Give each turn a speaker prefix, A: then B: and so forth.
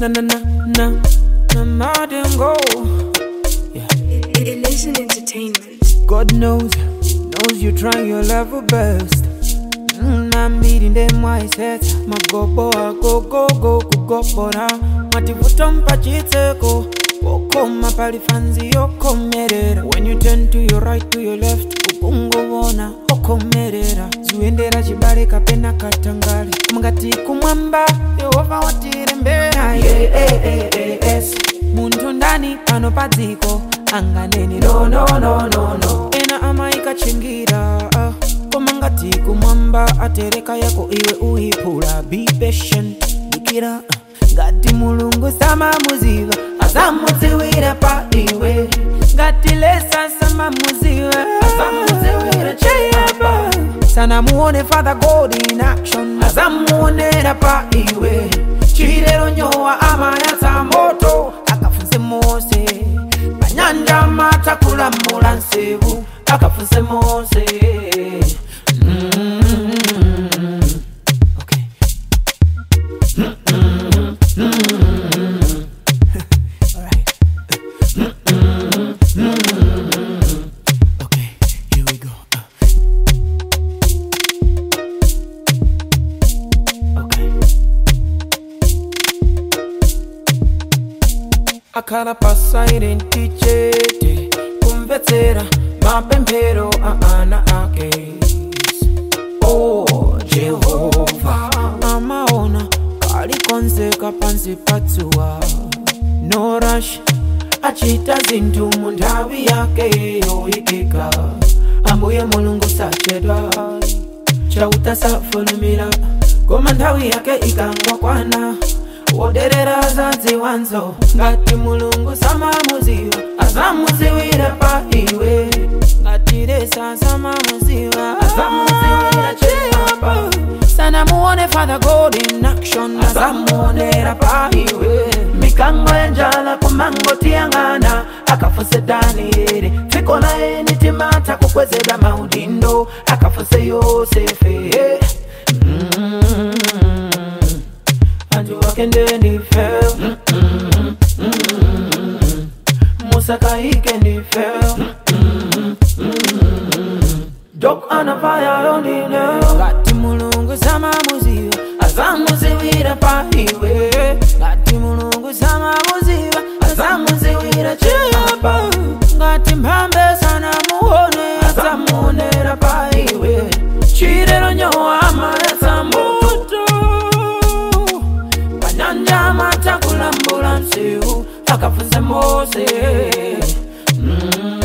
A: na na na na na madam go. Yeah.
B: Illusion Entertainment.
A: God knows, knows you're trying your level best. Mm, I'm beating them mindset. My go boy, go go go go go bora. Mativuta mpachiteko. Wokoma palifanzi yokomerera. When you turn to your right to your left, ukungovona okomerera. Zuendera chibale kapena katangale. Mungati kumwamba, Yehova watirembera. Yeah, eh, eh, eh, yes. Muntu ndani pano padziko anganeni no no no no no ena amaikachingira ah. koma ngati kumwamba atereka yako iwe uipula be patient dikira ah. ngati mulungu samamuziva azamudziwira pa iwe ngati lesa samamuziva azamudziwira cheyapa sanamuone father god in action azamuonera pa iwe chilero nyowa amayatsa moto akafunse mose panyanja matakulamula nsevu akafunse mose Mm. Okay. Alright. Okay, here we go. Okay. akhala pasairenti chete kumvetsera mapemphero a ana ake o jehova amaona kalikonzeka pansi patsuwa no rush achita zinthu mu nthawi yake yoyikika ambuye mulungu sachedwa chauta safulumira koma nthawi yake ikangokwana woderera zadziwanzo ngati mulungu samamuziwa azamuziwira pa iwe ngati lesa samamuziwa azamuziwira chiyapa sanamuone father god in action azamuonera pa iwe mikango yanjala kumangotiyang'ana akafunse danieli dziko laye nitimata kukwezedwa maudindo akafunse yosefe mm antu wake ndife musakaike ndife dok anafaya yondine ngati mulungu samamuziva azamuziwira pa iwe ngati mulungu samamuziva azamuziwira chiyapa ngati mphambe sanamuone azamuonera pa iwe chilero nyowa amayatsa moto panyanja matakulambula nsiu akafunse mose mm.